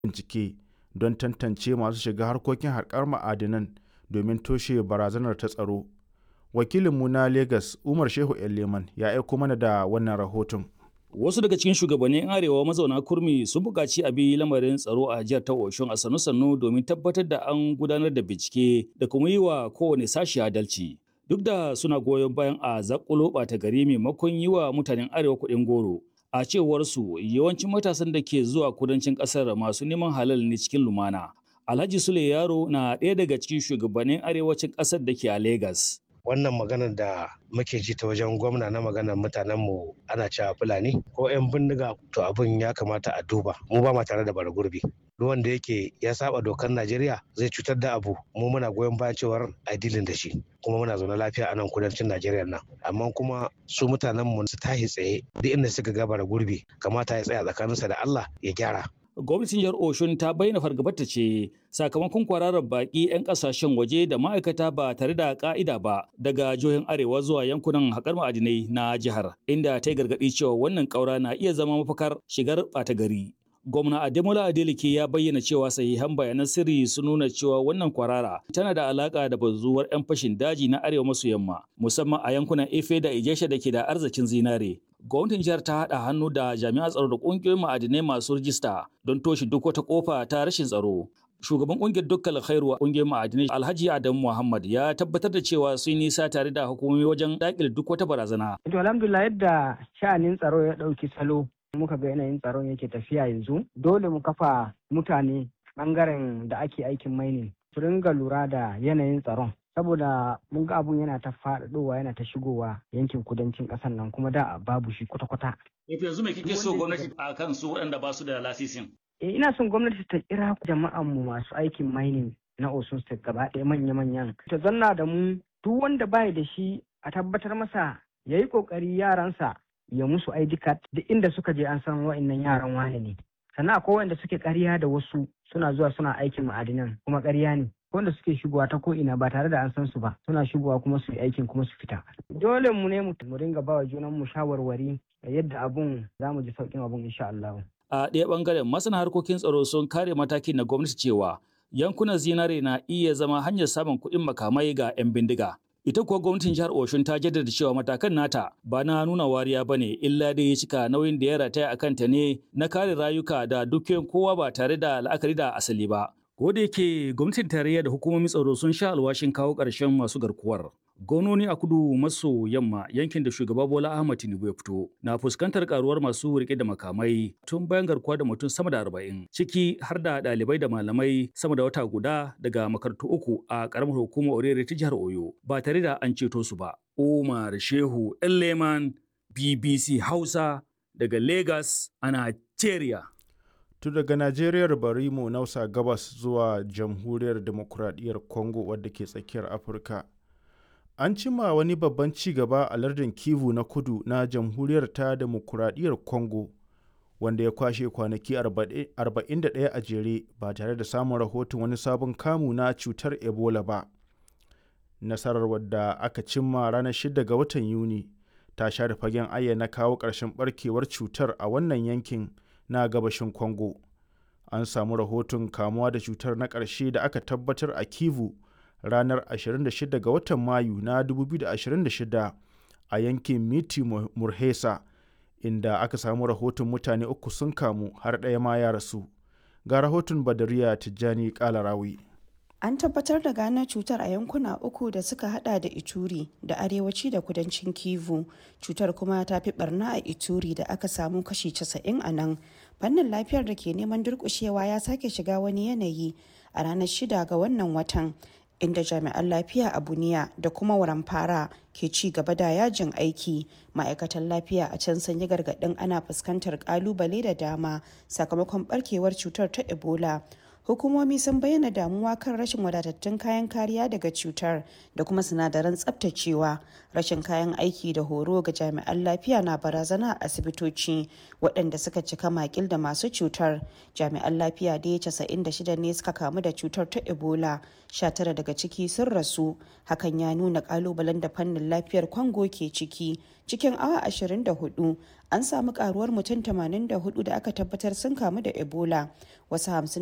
bincike don tantance masu shiga harkokin haƙar ma'adinan domin toshe barazanar ta tsaro. Wakilinmu na Legas Umar Shehu Leman ya aiko mana da wannan rahoton. Wasu daga cikin shugabannin Arewa mazauna kurmi sun buƙaci a bi lamarin tsaro a jihar ta Oshun a sannu-sannu domin tabbatar da an gudanar da bincike da kuma yi wa kowane sashi adalci. Duk da suna goyon bayan a zakulo ɓata gari maimakon yi wa mutanen Arewa kuɗin goro. A cewar su yawancin matasan da ke zuwa kudancin ƙasar masu neman halal ne cikin lumana. Alhaji Sule Yaro na ɗaya daga cikin shugabannin arewacin ƙasar da ke a Legas. wannan maganar da muke ji ta wajen gwamna na maganar mutanenmu ana cewa fulani ko 'yan bindiga to abin ya kamata a duba mu ba ma tare da bara gurbi duk wanda yake ya saba dokar najeriya zai cutar da abu mu muna goyon bayan cewar a dilin da shi kuma muna zaune lafiya a nan kudancin najeriya nan amma kuma su mutanenmu su tahi tsaye duk inda suka ga bara gurbi kamata ya tsaya tsakaninsa da allah ya gyara gwamnatin jihar Oshun ta bayyana fargabarta ce sakamakon kwararar baki 'yan kasashen waje da ma'aikata ba tare da ka'ida ba daga jihohin arewa zuwa yankunan haƙar ma'adinai na jihar inda ta yi gargaɗi cewa wannan ƙaura na iya zama mafakar shigar ɓata gari. Gwamna Ademola Adeleke ya bayyana cewa sahihan bayanan sirri sun nuna cewa wannan kwarara tana da alaka da bazuwar 'yan fashin daji na arewa maso yamma musamman a yankunan Efe da Ijesha da ke da arzikin zinare. gwamnatin jihar ta haɗa hannu da jami'an tsaro da ƙungiyoyin ma'adinai masu rijista don toshe duk wata ƙofa ta rashin tsaro. Shugaban ƙungiyar dukkan khairu ƙungiyar ma'adinai Alhaji Adamu Muhammad ya tabbatar da cewa sun nisa tare da hukumomi wajen daƙile duk wata barazana. To alhamdulillah yadda sha'anin tsaro ya ɗauki salo muka ga yanayin tsaron yake tafiya yanzu dole mu kafa mutane ɓangaren da ake aikin mainin su ringa lura da yanayin tsaron saboda mun ga abun yana ta faɗaɗowa yana ta shigowa yankin kudancin ƙasar nan kuma da babu shi kwata-kwata. yanzu me kike so gwamnati a kan su waɗanda ba su da lasisin? Eh, ina son gwamnati ta kira jama'an mu masu aikin mining na Osun State gaba ɗaya manya-manyan. Ta zanna da mu duk wanda baya da shi a tabbatar masa ya yi ƙoƙari yaransa ya musu ID card duk inda suka je an san wa'innan yaran wane ne. Sannan akwai wanda suke ƙarya da wasu suna zuwa suna aikin ma'adinan kuma ƙarya ne. wanda suke shigowa ta ko'ina ba tare da an san su ba suna shigowa kuma su yi aikin kuma su fita dole mu ne mu ringa bawa junan mu shawarwari yadda abun za mu ji sauƙin abun insha Allah a ɗaya ɓangaren masana harkokin tsaro sun kare matakin na gwamnati cewa yankunan zinare na iya zama hanyar samun kuɗin makamai ga 'yan bindiga ita kuwa gwamnatin jihar Oshun ta jaddada cewa matakan nata ba na nuna wariya bane illa dai ya cika nauyin da ya rataya a kanta ne na kare rayuka da dukiyoyin kowa ba tare da la'akari da asali ba Ko da yake gwamnatin tarayya da hukumomin tsaro sun sha alwashin kawo ƙarshen masu garkuwar. Gononi a kudu maso yamma yankin da shugaba Bola Ahmad Tinubu ya fito na fuskantar karuwar masu rike da makamai tun bayan garkuwa da mutum sama da arba'in ciki har da ɗalibai da malamai sama da wata guda daga makarantu uku a ƙaramar hukumar Orere ta jihar Oyo ba tare da an ceto su ba. Umar Shehu Leman BBC Hausa daga Lagos a Nigeria. tun daga najeriyar bari mu nausa gabas zuwa jamhuriyar demokuraɗiyyar congo wadda ke tsakiyar afirka an cima wani babban ci gaba a lardin kivu na kudu na jamhuriyar ta demokuraɗiyyar congo wanda ya kwashe kwanaki 41 a jere ba tare da samun rahoton wani sabon kamu na cutar ebola ba nasarar wadda aka cimma ranar 6 ga watan yuni ta share fagen ayyana kawo ƙarshen barkewar cutar a wannan yankin na gabashin Congo. An samu rahoton kamuwa da cutar na ƙarshe da aka tabbatar a Kivu ranar 26 ga watan Mayu na 2026 a yankin Miti Murhesa, inda aka samu rahoton mutane uku sun kamu har ɗaya ma ya rasu. Ga rahoton Badariya Tijjani Kalarawi. An tabbatar da gano cutar a yankuna uku da suka hada da Ituri da arewaci da kudancin Kivu. Cutar kuma ta fi barna a Ituri da aka samu kashi 90 a nan. Fannin lafiyar da ke neman durkushewa ya sake shiga wani yanayi a ranar shida ga wannan watan. inda jami'an lafiya a buniya da kuma waramfara ke ci gaba da yajin aiki ma'aikatan lafiya a can sun yi gargaɗin ana fuskantar kalubale da dama sakamakon barkewar cutar ta ebola hukumomi sun bayyana damuwa kan rashin wadatattun kayan kariya daga cutar da kuma sinadaran tsabtacewa rashin kayan aiki da horo ga jami'an lafiya na barazana a asibitoci waɗanda suka cika makil da masu cutar jami'an lafiya da ya 96 ne suka kamu da cutar ta ebola 19 daga ciki sun rasu hakan ya nuna kalubalen da fannin lafiyar kwango ke ciki cikin awa 24 an samu karuwar mutum 84 da aka tabbatar sun kamu da ebola wasu